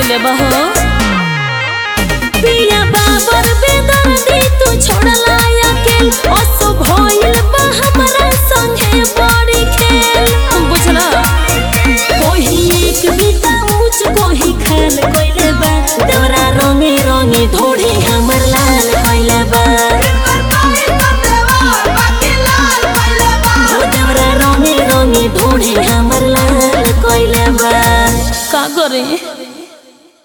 कइले बा हो पिया बाबर बेदर्दी तू छोड़ला अकेल ओसो भइल बा हमरा संगे बड़ी खेल बुझला कोही एक बीता ऊंच कोही खाल कइले बा देवरा रंगे रंगे ढोढ़ी हमर लाल कइले बा हो देवरा रंगे रंगे ढोढ़ी हमर लाल कइले बा का करे